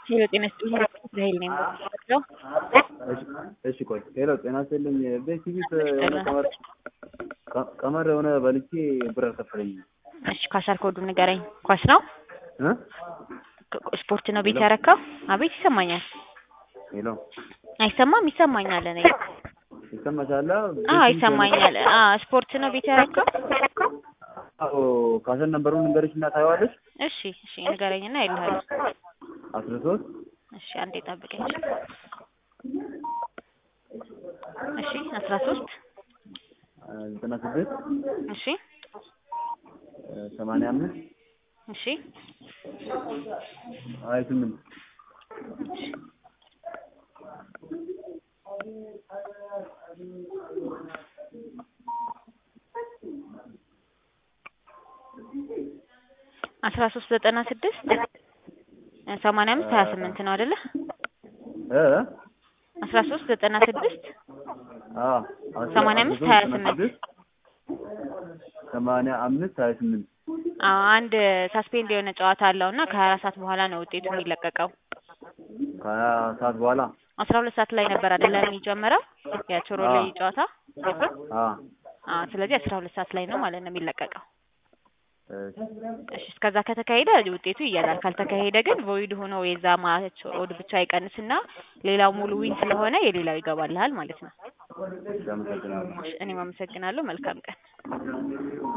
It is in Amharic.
ሄሎ ጤና ይስጥልኝ ራሄል ነኝ የምወስደው እሺ ቆይ ሄሎ ጤና ይስጥልኝ ቤቲቪት የሆነ ቀመር ቀመር የሆነ በልቼ ብር አልከፈለኝም እሺ ካሻር ኮዱ ንገረኝ ኳስ ነው እ ስፖርት ነው ቤት ያረካው አቤት ይሰማኛል ሄሎ አይሰማም ይሰማኛል እኔ ይሰማሻል አዎ ይሰማኛል አዎ ስፖርት ነው ቤት ያረካው አዎ ካሸን ነበሩን ንገርሽ እና ታየዋለሽ እሺ እሺ ንገረኝና ይልሃል አስራ ሶስት እሺ አንዴ ጠብቀኝ እሺ አስራ ሶስት ዘጠና ስድስት እሺ ሰማንያ አምስት እሺ ሀያ ስምንት አስራ ሶስት ዘጠና ስድስት ሰማንያ አምስት ሀያ ስምንት ነው አይደለ እ አስራ ሶስት ዘጠና ስድስት አዎ ሰማንያ አምስት ሀያ ስምንት ሰማንያ አምስት ሀያ ስምንት አዎ አንድ ሳስፔንድ የሆነ ጨዋታ አለው እና ከሀያ አራት ሰዓት በኋላ ነው ውጤቱ የሚለቀቀው ከሀያ ሰዓት በኋላ አስራ ሁለት ሰዓት ላይ ነበር አይደለ የሚጀምረው የቾሮሌ አዎ። ጨዋታ አ አዎ ስለዚህ አስራ ሁለት ሰዓት ላይ ነው ማለት ነው የሚለቀቀው እሺ እሺ እስከዛ ከተካሄደ ውጤቱ ይያዛል ካልተካሄደ ግን ቮይድ ሆኖ የዛ ማች ኦድ ብቻ ይቀንስና ሌላው ሙሉ ዊን ስለሆነ የሌላው ይገባልሃል ማለት ነው አመሰግናለሁ እሺ እኔም አመሰግናለሁ መልካም ቀን